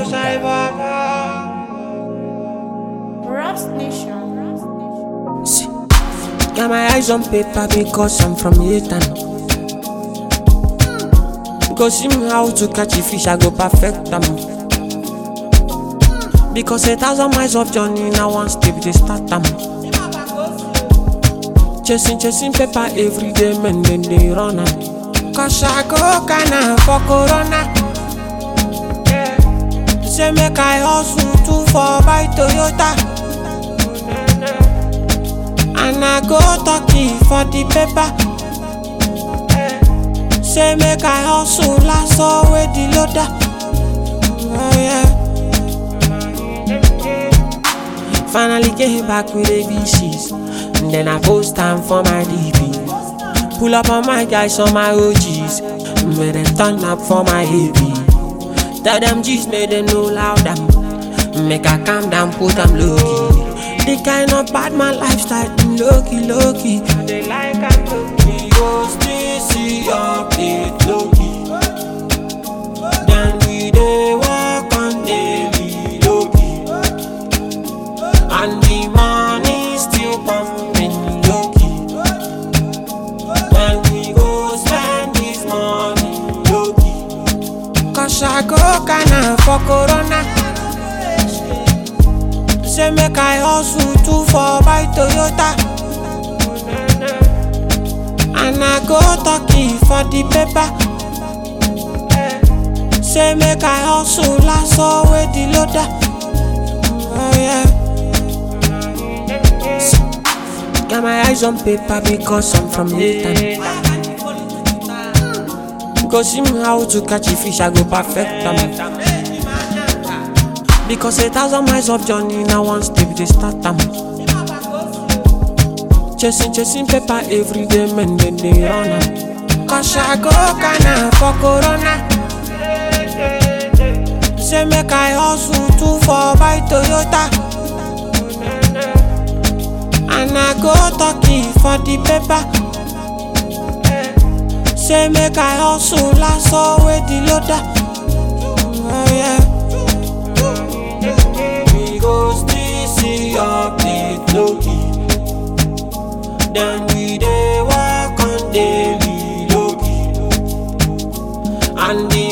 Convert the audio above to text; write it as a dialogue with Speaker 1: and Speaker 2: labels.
Speaker 1: say baba.
Speaker 2: Rust Nation.
Speaker 1: See, got my eyes on paper because I'm from Yatan. Go see me how to catch a fish, I go perfect them. Because a thousand miles of journey now one step they start them. Chasing, chasing paper every day, man, then they run am. Cause I go kinda for corona. Say make I hustle too for buy Toyota. And I go talking for the paper. Say make I hustle last with the loader. Oh yeah. Finally came back with ABCs. And then I post time for my DP. Pull up on my guys on my OGs. Made them turn up for my heavy. Tell them G's made them know loud them. Make I calm down, put them low key. The kind of bad man lifestyle, mm, low key, low key. They like I'm low key. Go still see update low key. Then we dey walk on daily low key. And the money still pumping low key. Then we go spend this money low key. Cause I go kinda for corona. Say make I hustle too for buy Toyota. And I go talking for the paper. Say make I hustle last with the loader. Oh yeah. Got my eyes on paper because I'm from Nathan. Go see me how to catch a fish, I go perfect them. Because a thousand miles of journey now one step they start them. Chasing, chasing paper every day, man, then they run am. Cause I go kinda for corona. Say make I hustle too for buy Toyota. And I go talking for the paper. Say make I hustle last with the loader. Oh yeah. We go still see update low key. Then we dey walk on daily low key. And the